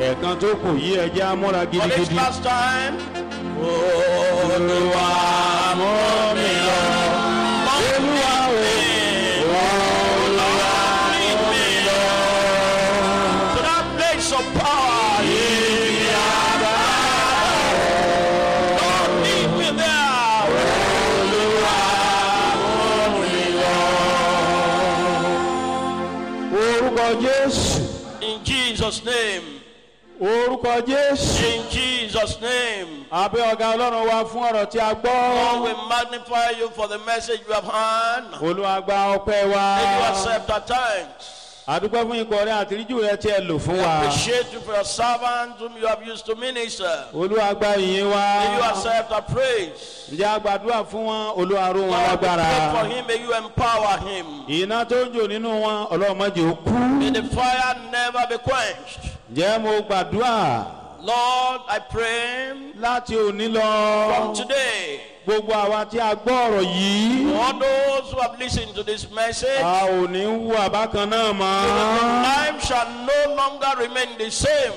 ẹ̀ẹ̀kan tó kù yí ẹjẹ́ amúra For this gidigidi. last time. Olúwa mú mi lọ. Olúwa o. Olúwa mú mi lọ. To that place of power. Yìí àbá. Lord lead me there. Olúwa mú mi lọ. orúkọ jésù In Jesus' name. orúkọ jésù. In Jesus' name. àbẹ́ ọ̀gá ọlọ́run wa fún ọ̀rọ̀ tí a Lord, gbọ́. we magnify you for the message you have heard. olúwa gba ọpẹ́ wa. May you accept our thanks. àdúgbò fún ikọ̀ rẹ àtìríjù rẹ tí ẹ lò fún We wa. appreciate you for your servants whom you have used to minister. olúwa gba ìyìn wa. May you accept our praise. ǹjẹ́ a gbàdúrà fún wọn olúwa ró wọn Lord, we lágbára. pray for him. May you empower him. iná tó ń jò nínú wọn ọlọ́run má jẹ́ ó kú. May the fire never be quenched. ǹjẹ́ mo gbàdúrà Lord, I pray láti òní lọ. from today, gbogbo àwa tí a gbọ́ ọ̀rọ̀ yìí. all those who have listened to this message, a ò ní wú àbákan náà mọ́. life shall no longer remain the same.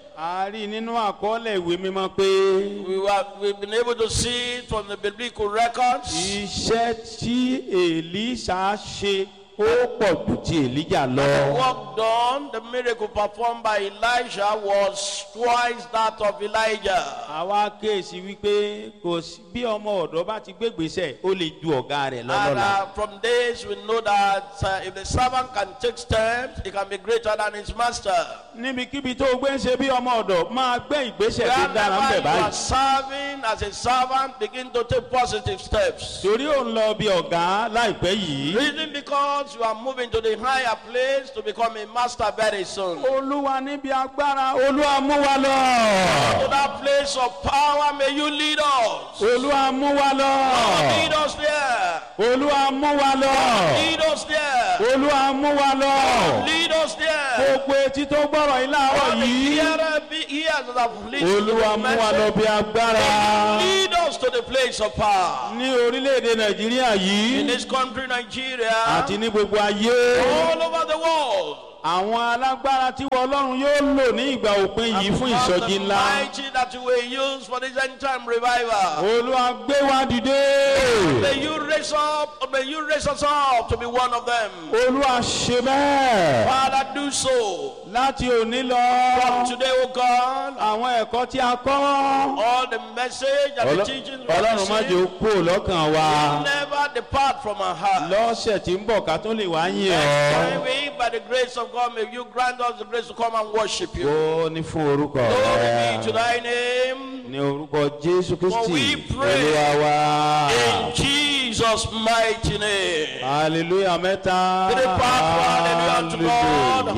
a rí nínú àkọọ́lẹ̀ ìwé mímọ́ pé We were, we've been able to see it from the biblical records. iṣẹ́ tí èlíṣà ṣe ó pọ̀ jù ti èlíjà lọ. The work done, the miracle performed by Elijah was twice that of Elijah. àwa kéèsì wípé kò sí bí ọmọ ọ̀dọ́ bá ti gbégbèsè ó lè ju ọ̀gá rẹ̀ And lọ́lọ́la. uh, from this, we know that uh, if the servant can take steps, he can be greater than his master. níbikíbi tó o gbé ń ṣe bí ọmọ ọ̀dọ̀ máa gbé ìgbésẹ̀ tó dára ń Wherever bẹ̀ you are báyìí. serving as a servant, begin to take positive steps. torí ò ń lọ bí ọ̀gá láìpẹ́ yìí. Reason because you are moving to the higher place to become a master very soon. To olúwa níbi agbára olúwa mú wa lọ. that place of power, may you lead us. olúwa mú wa lọ. Lead us there. olúwa mú wa lọ. Lead us there. olúwa mú wa lọ. Lead us there. gbogbo etí tó gbọ́rọ̀ yìí láàárọ̀ All the yìí. hearer be ears that have listened to olúwa the mú wa lọ message. bí agbára. Lead us to the place of power. ní orílẹ̀-èdè nàìjíríà In yìí this country, Nigeria, àti ní gbogbo ayé. all over the world. àwọn alágbára tí wọ́n ọlọ́run yóò lò ní ìgbà òpin yìí fún Because ìsọjí the ńlá. mighty that you will use for this end time revival. olúwa gbé wa dìde. May you raise up, may you raise us up to be one of them. olúwa ṣe bẹ́ẹ̀. Father, do so. láti òní From lọ. today, O God, àwọn ẹ̀kọ́ tí a kọ́. all the message and the Ọlọ́- teachings we have ọlọ́run má jẹ́ ó received kú lọ́kàn wa. never depart from our heart. lọ́sẹ̀ tí ń bọ̀ ká tó lè wá yìn Next ọ́. time we, by the grace of God, may you grant us the grace to come and worship you. ó ní fún orúkọ Glory be to rẹ. thy name. ní orúkọ jésù For we kristi pray. olúwa wa. In Jesus' mighty name. hallelujah mẹ́ta. Three part, hallelujah to God.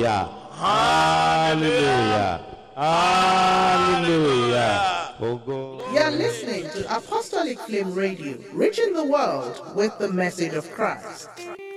hallelujah. hallelujah. hallelujah. Ogo. You're listening to Apostolic Flame Radio, reaching the world with the message of Christ.